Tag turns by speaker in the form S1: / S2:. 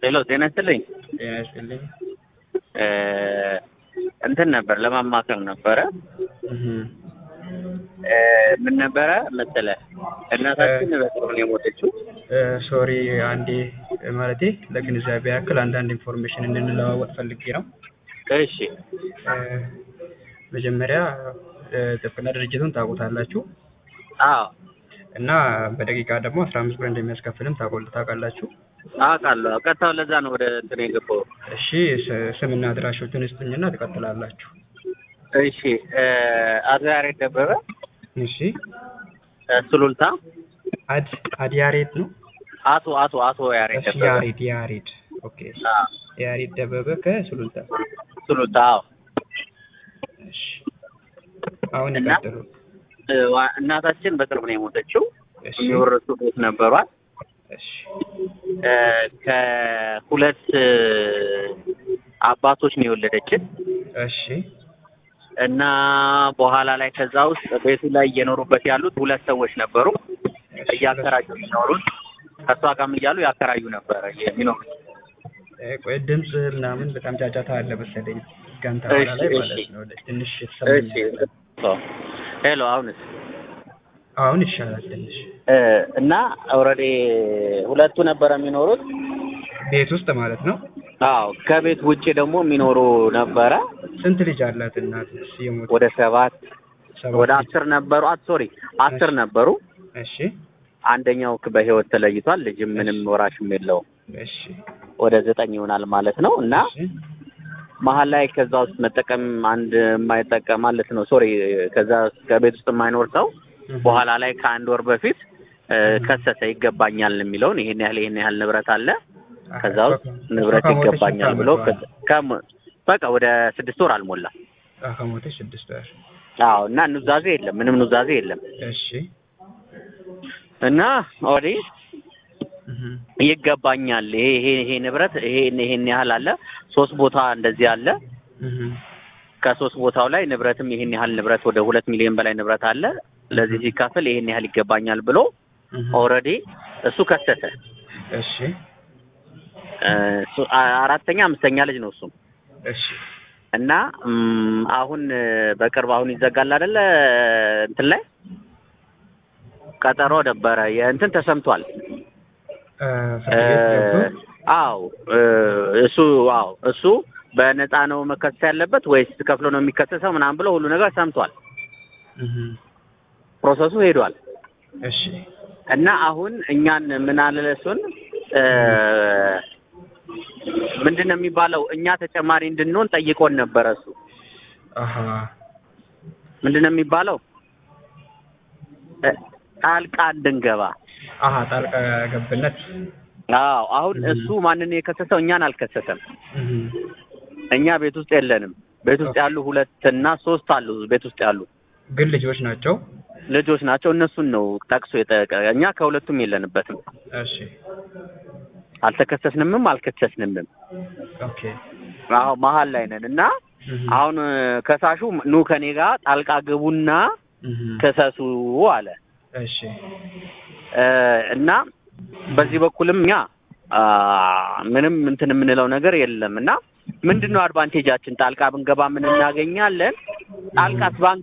S1: ሄሎ ጤና ይስጥልኝ።
S2: ጤና ይስጥልኝ።
S1: እ እንትን ነበር ለማማከር ነበረ።
S2: እህ
S1: እ ምን ነበረ መሰለህ እናታችን በቅርቡ ነው የሞተችው።
S2: ሶሪ አንዴ ማለቴ ለግንዛቤ ያክል አንዳንድ ኢንፎርሜሽን እንድንለዋወጥ ፈልጌ ነው።
S1: እሺ
S2: እ መጀመሪያ እ ጥብቅና ድርጅቱን ታውቁታላችሁ
S1: አዎ
S2: እና በደቂቃ ደግሞ አስራ አምስት ብር እንደሚያስከፍልም ታውቁ- ታውቃላችሁ።
S1: አውቃለሁ። ቀጥታው ለዛ ነው ወደ እንትን የገባው።
S2: እሺ ስ- ስምና አድራሾችን ስጡኝና ትቀጥላላችሁ።
S1: እሺ እ አቶ ያሬድ ደበበ
S2: እሺ
S1: እ ሱሉልታ
S2: አድ አድያሬድ ነው።
S1: አቶ አቶ አቶ ያሬድ
S2: እሺ
S1: ደበበ
S2: ያሬድ ያሬድ ኦኬ
S1: አዎ
S2: ያሬድ ደበበ ከሱሉልታ
S1: ሱሉልታ አዎ
S2: እሺ አሁን
S1: እና?
S2: ይቀጥሉ።
S1: እ ዋ- እናታችን በቅርብ ነው የሞተችው።
S2: እሺ
S1: የሚወረሱ ቤት ነበሯት።
S2: እሺ
S1: እ ከሁለት እ አባቶች ነው የወለደችን
S2: እሺ
S1: እና በኋላ ላይ ከዛ ውስጥ ቤቱ ላይ እየኖሩበት ያሉት ሁለት ሰዎች ነበሩ። እያከራዩ የሚኖሩት ከእሷ ጋርም እያሉ ያከራዩ ነበረ የሚኖሩት።
S2: እ ቆይ ድምፅ ምናምን በጣም ጫጫታ አለ መሰለኝ ጋንታ
S1: እሺ፣
S2: ኋላ ላይ
S1: እሺ።
S2: ማለት ነው። ትንሽ
S1: እሺ
S2: የተሰማኝ
S1: ሄሎ፣ አሁንስ
S2: አሁን ይሻላል ትንሽ
S1: እ እና ኦልሬዲ ሁለቱ ነበረ የሚኖሩት።
S2: ቤት ውስጥ ማለት ነው።
S1: አዎ ከቤት ውጭ ደግሞ የሚኖሩ ነበረ
S2: ስንት ልጅ አላት እናት የሞት
S1: ወደ ሰባት
S2: ሰባት
S1: ወደ
S2: ልጅ?
S1: አስር ነበሩ። አት ሶሪ አስር ነበሩ።
S2: እሺ
S1: አንደኛው በህይወት ተለይቷል። ልጅም ምንም ወራሽም የለውም።
S2: እሺ
S1: ወደ ዘጠኝ ይሆናል ማለት ነው እና
S2: እሺ
S1: መሀል ላይ ከዛ ውስጥ መጠቀም አንድ የማይጠቀም ማለት ነው። ሶሪ ከዛ ከቤት ውስጥ የማይኖር ሰው
S2: እህ፣
S1: በኋላ ላይ ከአንድ ወር በፊት እ ከሰሰ ይገባኛል የሚለውን ይሄን ያህል ይሄን ያህል ንብረት አለ ከዛ ውስጥ ንብረት
S2: ከሞተች
S1: ይገባኛል
S2: ስንት
S1: ብሎ
S2: ዓመቷ ነው?
S1: ከ- በቃ ወደ ስድስት ወር አልሞላ።
S2: አዎ፣ ከሞተች ስድስት ወር
S1: አዎ እና ኑዛዜ የለም፣ ምንም ኑዛዜ የለም
S2: እሺ
S1: እና ኦልሬዲ
S2: እህ፣
S1: ይገባኛል ይሄ ይሄ ይሄ ንብረት ይሄን ይሄን ያህል አለ ሶስት ቦታ እንደዚህ አለ
S2: እህ፣
S1: ከሶስት ቦታው ላይ ንብረትም ይሄን ያህል ንብረት ወደ ሁለት ሚሊዮን በላይ ንብረት አለ ለዚህ ሲካፈል ይሄን ያህል ይገባኛል ብሎ
S2: እህ፣
S1: ኦልሬዲ እሱ ከሰተ
S2: እሺ
S1: እ፣ እሱ አ- አራተኛ አምስተኛ ልጅ ነው እሱም
S2: እሺ
S1: እና እም፣ አሁን እ፣ በቅርብ አሁን ይዘጋል አይደለ እንትን ላይ ቀጠሮ ነበረ የእንትን ተሰምቷል
S2: እ፣ ፍርድ ቤት ገብቶ
S1: አዎ እ፣ እሱ አዎ እሱ በነፃ ነው መከሰስ ያለበት ወይስ ከፍሎ ነው የሚከሰሰው ምናምን ብሎ ሁሉ ነገር ሰምቷል
S2: እህ፣
S1: ፕሮሰሱ ሄዷል
S2: እሺ
S1: እና አሁን እኛን ምን አለ እሱን እ፣ ምንድን ነው የሚባለው እኛ ተጨማሪ እንድንሆን ጠይቆን ነበረ እሱ
S2: አሀ
S1: ምንድን ነው የሚባለው እ፣ ጣልቃ እንድንገባ
S2: አሀ ጣልቃ ገብነት
S1: አዎ አሁን
S2: እም።
S1: እሱ ማንን የከሰሰው እኛን አልከሰሰም
S2: እህ፣
S1: እኛ ቤት ውስጥ የለንም ቤት ውስጥ ያሉ ሁለት እና ሶስት አሉ ቤት ውስጥ ያሉ
S2: ግን ልጆች ናቸው
S1: ልጆች ናቸው እነሱን ነው ጠቅሶ የጠቀ እኛ ከሁለቱም የለንበትም
S2: እሺ
S1: አልተከሰስንምም አልከሰስንምም
S2: ኦኬ
S1: አዎ መሀል ላይ ነን እና
S2: እህ፣
S1: አሁን እ፣ ከሳሹ ኑ ከኔ ጋር ጣልቃ ግቡና
S2: እህ፣
S1: ክሰሱ አለ
S2: እሺ
S1: እ፣ እና በዚህ በኩልም እኛ አ፣ ምንም እንትን የምንለው ነገር የለም እና ምንድን ነው አድቫንቴጃችን ጣልቃ ብንገባ ምን እናገኛለን ጣልቃስ ባን